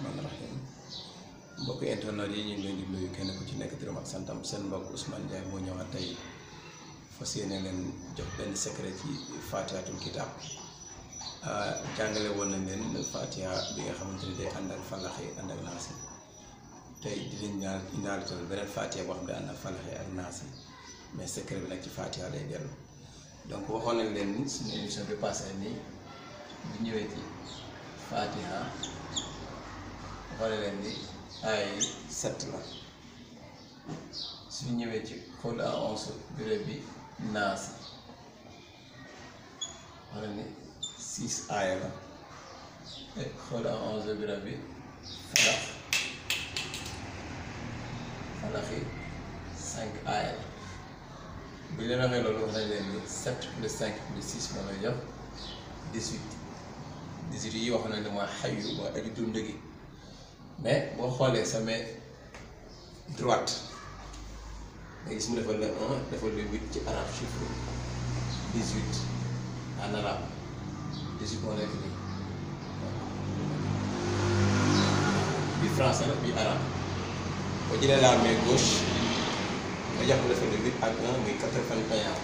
rahmaani rahim mbokk internet yi ñu ngi leen di nuyu kenn ku ci nekk turam ak santam seen mbokk Ousmane Ndiaye moo ñëwaat tey fas yéene leen jox benn secret ci Fatihatul Kitab jàngale woon nañ leen Fatiha bi nga xamante ni day ànd ak falaxi ànd ak naasi tey di leen ñaan indaale tamit beneen Fatiha boo xam ne ànd ak falaxi ak naasi mais secret bi nag ci Fatiha lay dellu donc waxoon nañ leen ni suñu émission bi passé nii bu ñëwee ci Fatiha waxoon leen ni ay sept la suñu ñëwee ci xul a onze bureau bi naasi wax ni six aaya la te xul a onze bureau bi falax falaxi cinq aaya la bu ñu leen waxee loolu wax nañ leen ni sept plus cinq plus six moo lay jox dix-huit dix-huit yi wax nañ ne mooy xayu mooy aji dund gi mais boo xoolee sa main droite nga gis mu defal la un defal la huit ci arabe chiffre dix-huit en arabe dix-huit moo nekk nii bi français la bi arabe boo jëlee la main gauche nga jàpp defal la huit ak un muy quatre-vingt-un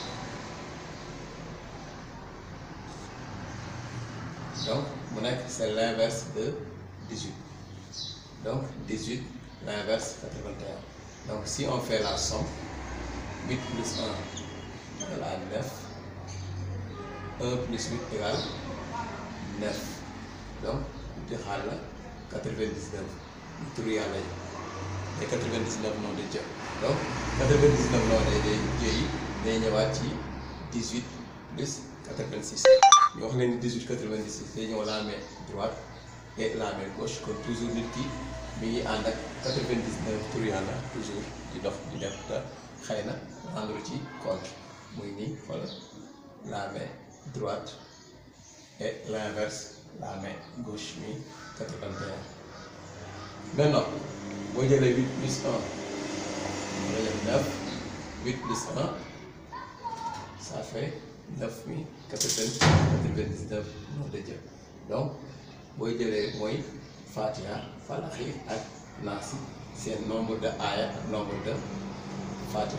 donc mu nekk c'est l'inverse de dix-huit donc 18 l'inverse 81 donc si on fait la somme 8 plus 1 égale à 9 1 plus 8 égale 9 donc di xaar la 99 ñu tur yàlla yi et 99 noonu day jël donc 99 noonu day day jëyi day ñëwaat ci 18 plus 86 ñu wax leen ni 18 96 day ñëw la main droite et la main gauche kon toujours nit ki mi ngi ànd ak 99 tur yàlla toujours di dox di def te xëy na rendre ci compte muy nii xoolal la main droite et l'inverse la main gauche mi 81 maintenant boo jëlee 8 plus 1 nga def 9 8 plus 1 ça fait 9 mi 99 moo de jël donc booy jëlee mooy Fatiha falaxi ak naasi seen nombre de aaya ak nombre de Fatiha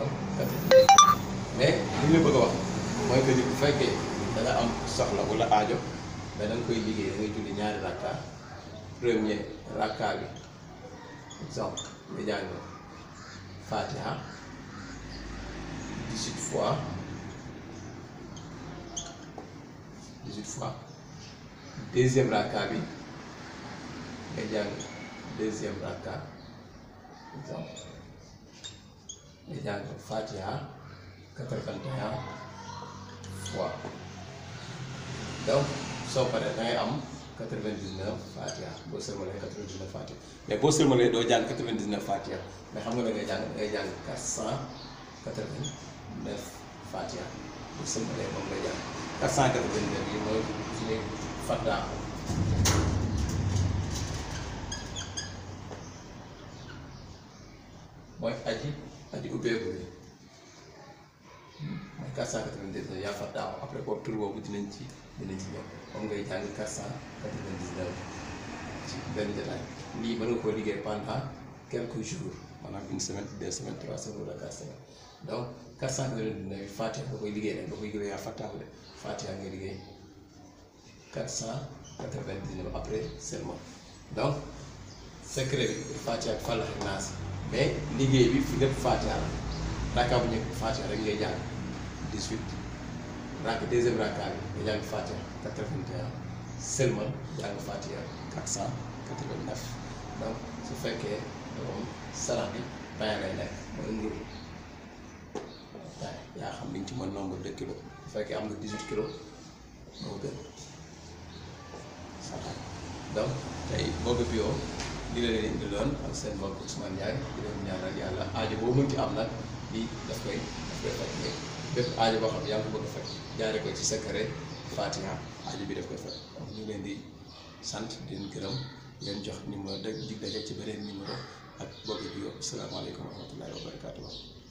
mais li ñu la bëgg a wax mooy que ni bu fekkee da nga am soxla wala aajo mais da nga koy liggéey da ngay julli ñaari rakka premier rakka bi exemple nga jàng Fatiha 18 fois 18 fois deuxième rakka bi. nga jàng deuxième rakka exemple nga jàng Fatiha quatre-vingt-un fois donc soo paree da ngay am quatre-vingt-dix-neuf Fatiha boo sërmalee quatre-vingt-dix-neuf Fatiha mais boo sërmalee doo jàng quatre-vingt-dix-neuf Fatiha mais xam nga da ngay jàng da ngay jàng quatre cent quatre-vingt-neuf Fatiha boo sërmalee moom nga jàng quatre cent quatre-vingt-neuf yi mooy suñu Fatiha mooy aji aji ubbeeku bi mooy 499 yaa fa daaw après boobu tur boobu dinañ ci dinañ ci ñëw moom ngay jàng 499 ci benn jotaay lii mën nga koo liggéey pendant quelques jours maanaam une semaine deux semaines trois semaines wala quatre semaines donc 499 Fatiha nga koy liggéey nag nga koy liggéey yaa fa daaw de Fatiha ngay liggéey 499 après seulement donc secret bi Fatiha ak Falaq ak Naas mais liggéey bi fi lépp Fatiha la rakka bu njëkk Fatiha rek ngay jàng 18 rakk deuxième rakka bi nga jàng Fatiha 81 seulement jàng Fatiha 489 donc su fekkee moom sarax bi pain lay nekk mooy mburu yaa xam li nga ci mën nombre de kilos bu fekkee am nga 18 kilos moo gën sarax donc tey boo ko bio li la leen indi loon ak seen mbokk Ousmane Ndiaye di leen ñaanal yàlla aajo boo mënti am nag lii daf koy daf koy faj mais bépp aajo boo xam ne yaa ngi ko bëgg a faj jaare ko ci secret Fatiha aajo bi daf koy faj donc ñu leen di sant di leen gërëm di leen jox numéro de dig daje ci beneen numéro ak bokk bi yow asalaamaaleykum wa rahmatullahi wa barakatuh